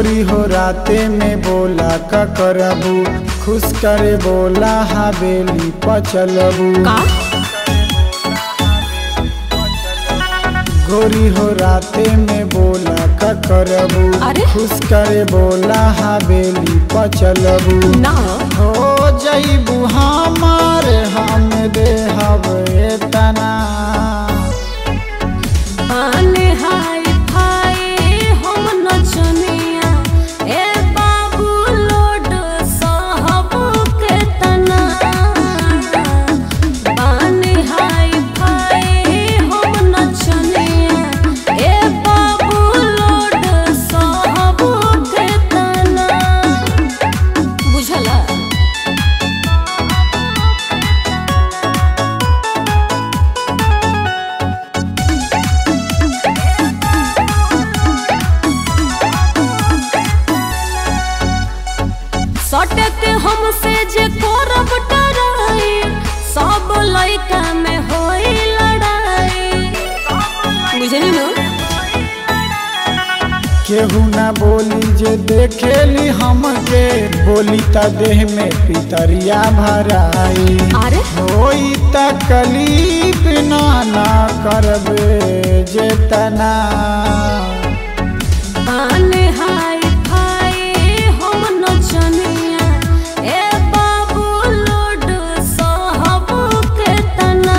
गोरी हो राते में बोला का करबू खुश करे बोला हवेली पचलबू का गोरी हो राते में बोला का करबू अरे? खुश करे बोला हवेली पचलबू ना हो जईबू हमार हम देहब एतना आने हाय फाय हम नचनिया ए बाबू लोड साहब के तना आने हाय फाय हम नचनिया ए बाबू लोड साहब के तना बुझला सटक हमसे जे करब डराई सब लइका में होई लड़ाई बुझली न केहू ना बोली जे देखेली हमके बोली त देह में पितरिया भराई अरे होई तकलीफ ना ना करबे जे तना आने हाय फाय हम नचनिया ए बाबू लोड साहब के तना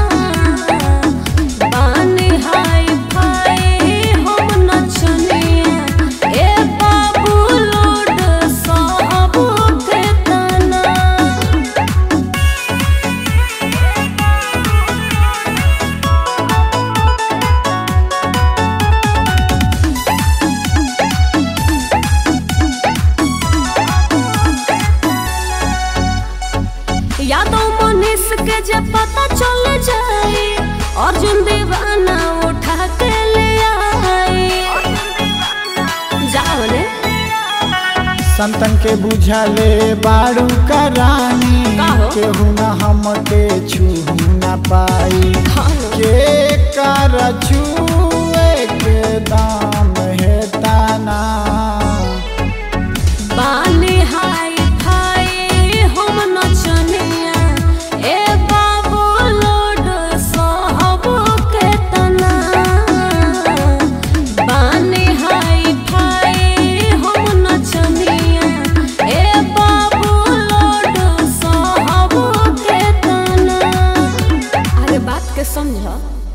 आने हाय फाय हम नचनिया ए बाबू लोड साहब के तना यादों मनीष के जे पता चल जाए अर्जुन दीवाना उठा के ले आए जाओ ने संतन के बुझाले बाड़ू का रानी का हो? केहू ना हमके छू ना पाई हाँ। के कर छुए के दाम है ताना बानी हाय फाय हम नचनिया ए बाबू लोड साहब के तना बानी हाय फाय हम नचनिया ए बाबू लोड साहब के तना अरे बात के समझ